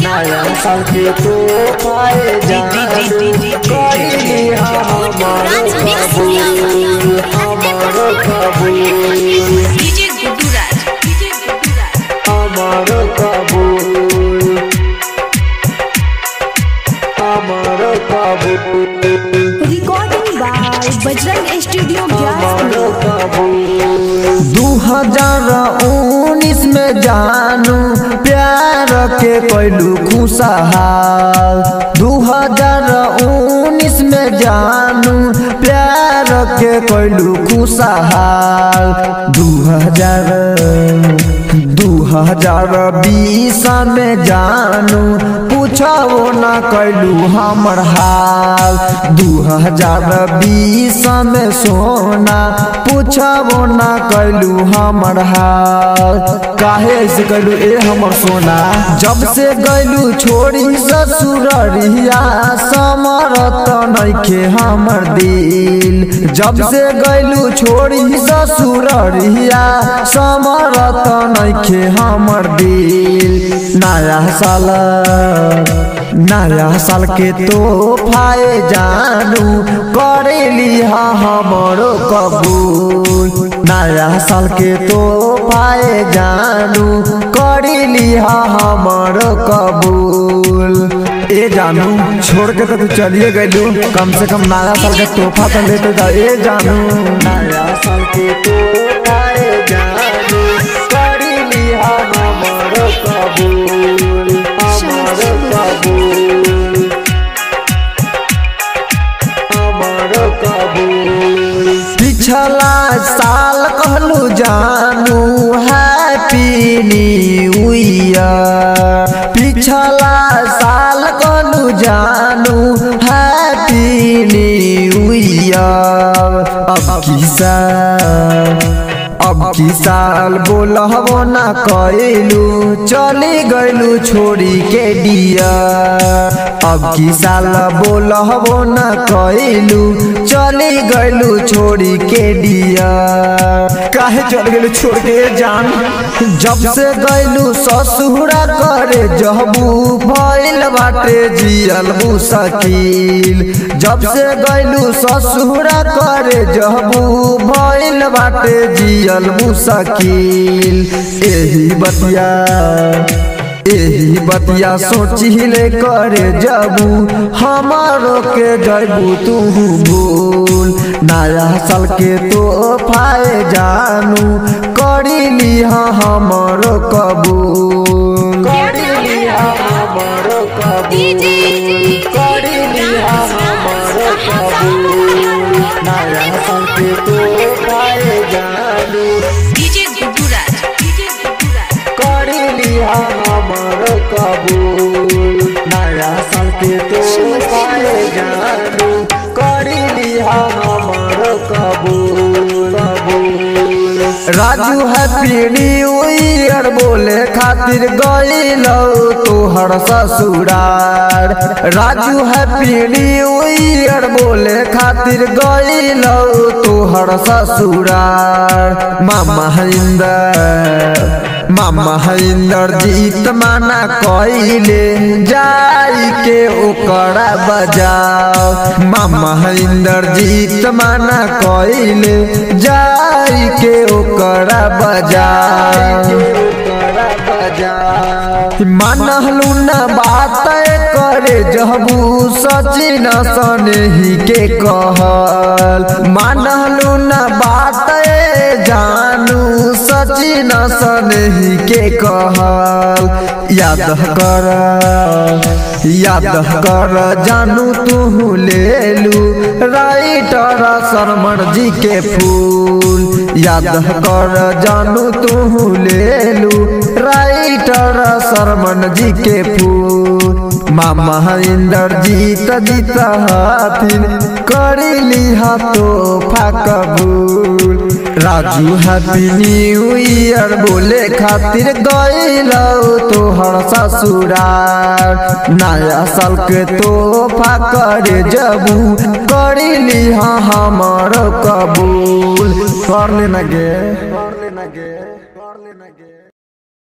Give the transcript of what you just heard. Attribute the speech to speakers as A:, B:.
A: नया साल के तो पाए जानू कइली हमर कबूल हमर कबूल
B: डीजे गुड्डू राज डीजे गुड्डू राज
A: हमर कबूल हमर कबूल
C: रिकॉर्डिंग बाय बजरंग स्टूडियो
A: हमर
C: ग्यारह
A: कबूल दू हजार उन्नीस में जानू प्यार के पहलू खुशहाल दू हजार उन्नीस में जानू प्यार के पहलू खुशहाल दू हजार दू हजार बीस में जानू पूछो न कैलू हमर हाल दू हजार बीस में सोना पूछो न कैलू हमर हाल काहे से कैलू ए हमर सोना जब से गैलू छोड़ी ससुररिया समरत नइखे हमर दिल जब से गैलू छोड़ी ससुररिया समरत नइखे हमर दिल नया साल नया साल के तोहफाए जानू करेली हमरो कबूल नया साल के तोहफाए जानू करेली हमरो कबूल ए जानू छोड़ के तो तू चलिए गइलू कम से कम नया साल के तोहफा तो लेते जा ए जानू नया साल के तोहफाए जानू करेली हमरो कबूल हमरो कबूल हमरो कबूल पिछला साल कहलू जानू हैप्पी न्यू ईयर पिछला साल कहलू जानू हैप्पी न्यू ईयर अब की साल अब की साल बोलहबो ना कैलू चली गइलू छोड़ी के डिया अब की साल बोलहबो ना कैलू चली गइलू छोड़ी के डिया काहे चल गेलू छोड़ के जान जब से गइलू ससुरा करे जहबू भइल बाटे जियल मुश्किल जब से गइलू ससुरा करे जहबू भइल बाटे जियल मुश्किल एही बतिया एही बतिया सोचिले करे जबू हमारो के जबू तू भूल नया साल के तो फाए जानू करीली हमारो कबूल करीली हमारो कबूल करीली हमारो कबूल नया साल के तो फाए जानू
B: डीजे गुड्डू राज डीजे गुड्डू राज
A: करीली हमर कबूल नया साल के तो पाए जानू करीली हमर कबूल कबूल राजू हैप्पी न्यू ईयर बोले खातिर गइलो तोहर ससुरार राजू हैप्पी न्यू ईयर बोले खातिर गइलो तोहर ससुरार मामा हिंदर मामा इंदर जीत माना कइले जाई के ओकरा बजाओ मामा इंदर जीत माना कइले जाई के ओकरा बजाओ मानहलू न बात करे जहबू सचिन सनेही के कहल मानहलू न बात जानू सचिन सनेही के कहल याद कर याद कर जानू तू लेलू राइटर शर्मन जी के फूल याद कर जानू तू लेलू राइटर शर्मन जी के फूल मामा इंदर जीत जीत हाथिन करीली हाथो कबूल राजू हैप्पी न्यू ईयर बोले खातिर गइलो तोहर ससुरार नया साल के तोहफा करे जबू करीली हाँ हमर कबूल कर लेना गे कर लेना गे